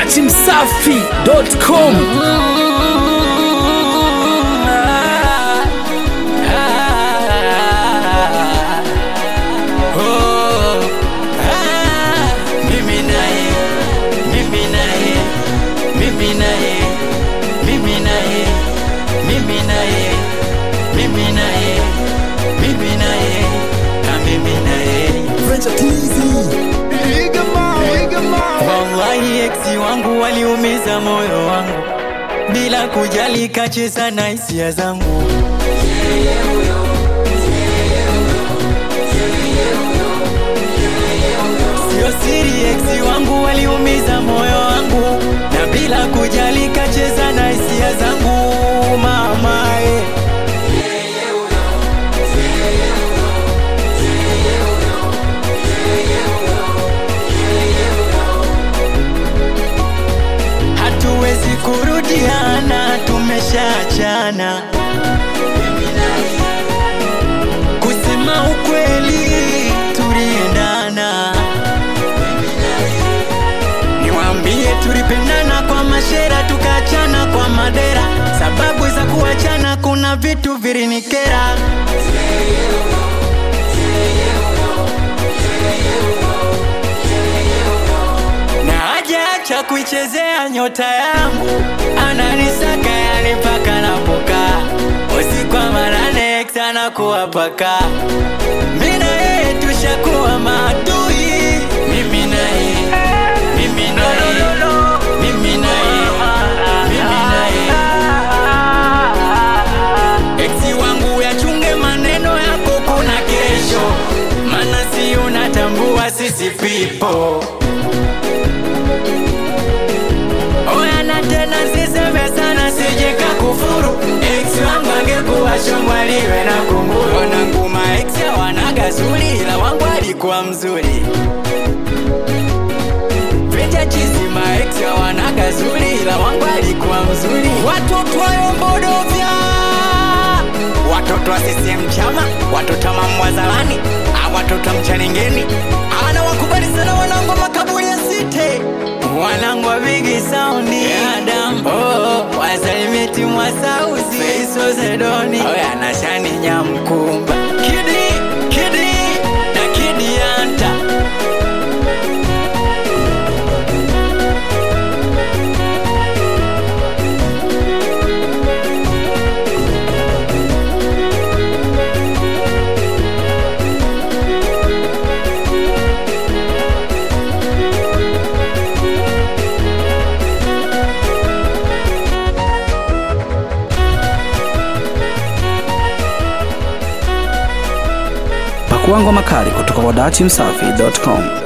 dachimsafi.com Mimi naye, mimi naye, mimi naye, mimi naye, mimi naye, mimi naye, mimi naye, na mimi naye. Wallahi eksi wangu waliumiza moyo wangu bila kujali, kacheza na hisia zangu. Sio siri, eksi wangu waliumiza moyo wangu na bila kujali, kacheza na hisia zangu mama eh. hatuwezi kurudiana, tumeshaachana. Kusema ukweli, tuliendana. Niwaambie, tulipendana kwa mashera, tukaachana kwa madera. Sababu za kuachana, kuna vitu vilinikera. na hajaacha kuichezea nyota yangu, ananisaka yani mpaka napokaa usiku wa manane, ex anakuwa paka, mimi na yeye tushakuwa maadui, mimi na yeye, mimi na yeye, mimi na yeye, mimi na yeye. Ex wangu yachunge maneno yako, kuna kesho, maana si unatambua sisi pipo Oya na tena siseme sana sije kakufuru Ex wangu angekuwa shomwa liwe na kunguru Wanangu ma ex wanaga zuri ila wangu alikuwa mzuri Vita chizi ma ex wanaga zuri ila wangu alikuwa mzuri Watoto wa Yombodovya Watoto wa CCM chama Watoto wa Mamwazalani Ah, Watoto wa Mchaningeni Ana wakubali sana wanangu wa makaburi ya site Wanangu wa bigi saundi Adam oh, Wasalimiti mwa sauzi Feiso Zedoni Oya na shani nyamkumba Kidi, kidi Na kidi anta Pakua ngoma kali kutoka kwa dachimsafi.com.